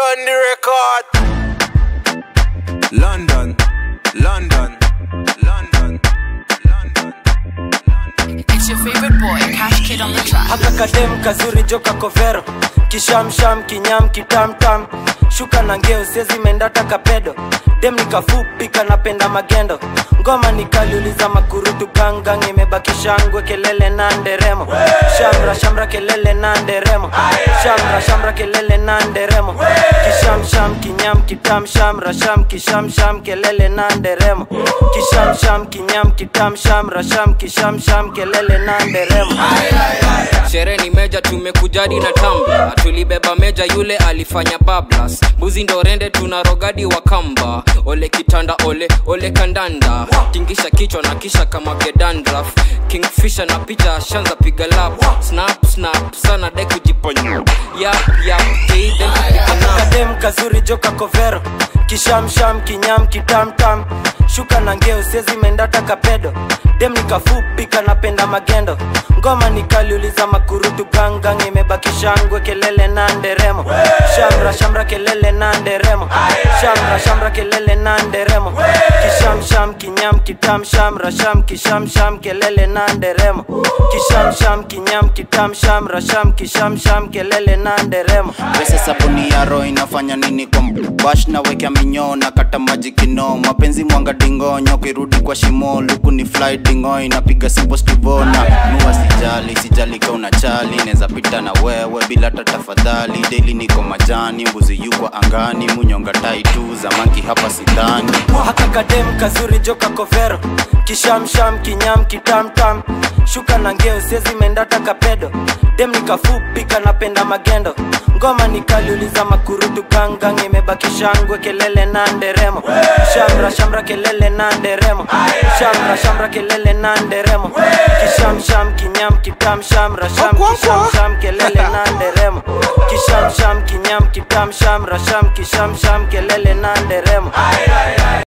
on the record. London, London, London, London. It's your favorite boy, Cash Kid on the track. haka kadem kazuri joka kovero kishamsham kinyam kitamtam shuka na ngeo sezi mendata kapedo dem nikafupi kanapenda magendo ngoma nikaliuliza makurutu gangang imebaki shangwe kelele na nderemo shamra shamra kelele na nderemo shamra shamra kelele na nderemo kishamsham kinyam kitam shamra sham kishamsham kelele na nderemo kishamsham kinyam kitam shamra sham kishamsham kelele na nderemo sherehe ni meja tumekujadi na tamba tulibeba meja yule alifanya bablas mbuzi ndo rende tuna rogadi wa kamba ole kitanda ole ole kandanda tingisha kichwa na kisha kama gedandraf kingfisha na picha ashanza piga lap snap snap sana de kujiponya yap yap keiden kupiga nap kadem kazuri joka kovero kishamsham kinyam kitamtam shuka na ngeo sezi mendata kapedo dem nikafupi kanapenda magendo ngoma nikaliuliza makurutu gangang imebaki shangwe kelele na nderemo shamra shamra kelele na nderemo shamra shamra kelele na nderemo kishamsham kinyam kitam shamra sham kishamsham kelele na nderemo kishamsham kinyam kitam shamra sham kishamsham kelele na nderemo pesa sabuni ya roho inafanya nini kwa bash na wekea minyoo na kata maji kino mapenzi mwanga dingonyo kirudi kwa shimo luku ni fly dingo inapiga sipo stivona nua sijali sijali ka unachali neza pita na wewe bila hata tafadhali daily niko majani mbuzi yukwa angani munyonga tai tu zamanki hapa sidhani haka kadem kazuri joka kovero kishamsham kinyam kitamtam shuka na ngeo sezi mendata kapedo dem nikafupi kanapenda magendo ngoma nikaliuliza makurutu gangang imebaki shangwe kelele na nderemo shamra shamra kelele na nderemo shamra shamra kelele na nderemo kishamsham kinyam kitam shamra sham kishamsham kelele na nderemo kishamsham kinyam kitam shamra sham kishamsham kelele na nderemo